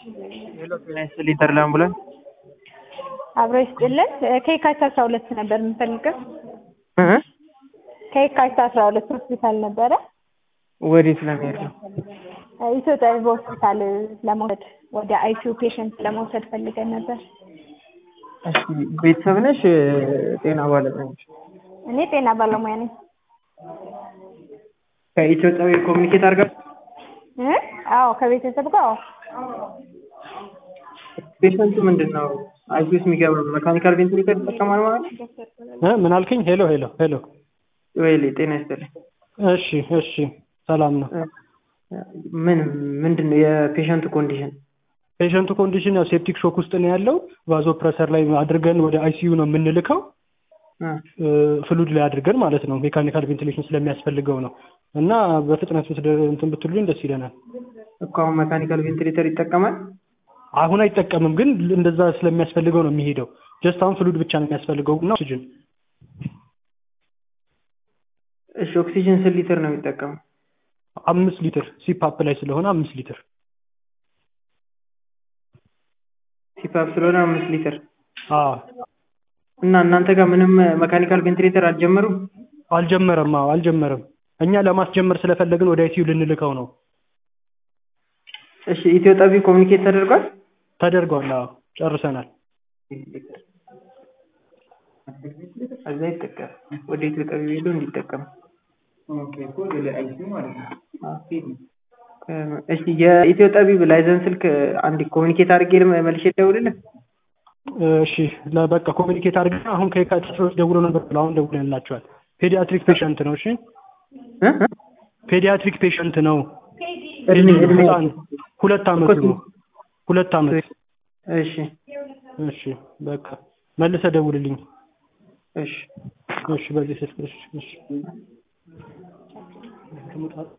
ሄሎ ጤና ይስጥልኝ ተድላ አምቡላንስ አብሮ ይስጥልን። ከየካቲት አስራ ሁለት ነበር የምፈልገው። እ ከየካቲት አስራ ሁለት ሆስፒታል ነበረ ወዴት ለመሄድ ነው? ኢትዮጵያ ሆስፒታል ለመውሰድ ወደ አይሲዩ ፔሸንት ለመውሰድ ፈልገን ነበር። እሺ ቤተሰብ ነሽ? ጤና ባለሙያ ነሽ? እኔ ጤና ባለሙያ ነኝ። ከኢትዮጵያዊ ኮሚኒኬት አድርጋ እ አዎ ከቤተሰብ ጋር አዎ። ፔሸንቱ ምንድን ነው አይሲዩስ የሚገባ መካኒካል ቬንቲሌተር ይጠቀማል ማለት ነው? እ ምን አልከኝ? ሄሎ ሄሎ ሄሎ። ወይሌ ጤና ይስጥልኝ። እሺ እሺ፣ ሰላም ነው። ምን ምንድን ነው የፔሸንቱ ኮንዲሽን? ፔሸንቱ ኮንዲሽን ያው ሴፕቲክ ሾክ ውስጥ ነው ያለው። ቫዞ ፕሬሰር ላይ አድርገን ወደ አይሲዩ ነው የምንልከው። እ ፍሉድ ላይ አድርገን ማለት ነው። ሜካኒካል ቬንቲሌሽን ስለሚያስፈልገው ነው እና በፍጥነት ብትደ- እንትን ብትሉኝ ደስ ይለናል። እኮ አሁን መካኒካል ቬንቲሌተር ይጠቀማል? አሁን አይጠቀምም፣ ግን እንደዛ ስለሚያስፈልገው ነው የሚሄደው። ጀስት አሁን ፍሉድ ብቻ ነው የሚያስፈልገው እና ኦክሲጅን እሺ ኦክሲጅን ስንት ሊትር ነው የሚጠቀመው? አምስት ሊትር ሲፓፕ ላይ ስለሆነ አምስት ሊትር ሲፓፕ ስለሆነ አምስት ሊትር አዎ እና እናንተ ጋር ምንም መካኒካል ቬንቲሌተር አልጀመሩም? አልጀመረም። አዎ አልጀመረም። እኛ ለማስጀመር ስለፈለግን ወደ አይሲዩ ልንልከው ነው። እሺ ኢትዮ ጠቢ ኮሚኒኬት ተደርጓል? ተደርጓል። አዎ ጨርሰናል። እዛ ይጠቀም ወደ ኢትዮ ጠቢ ሄዶ እንዲጠቀም እሺ የኢትዮ ጠቢብ ላይዘንስ ስልክ አንድ ኮሚኒኬት አድርጌ ልም- መልሼ ልደውልልህ? እሺ ለ- በቃ ኮሚኒኬት አድርገን አሁን ከየካቲት አስራ ሁለት ደውሎ ነበር ብለው አሁን ደውለንላቸዋል። ፔዲያትሪክ ፔሸንት ነው። እሺ እ? እ? ፔዲያትሪክ ፔሸንት ነው። እድሜ እድሜ ህፃን ሁለት አመቱ ነው። ሁለት አመት። እሺ እሺ በቃ መልሰህ ደውልልኝ። እሺ እሺ በዚህ ስልክ እሺ እሺ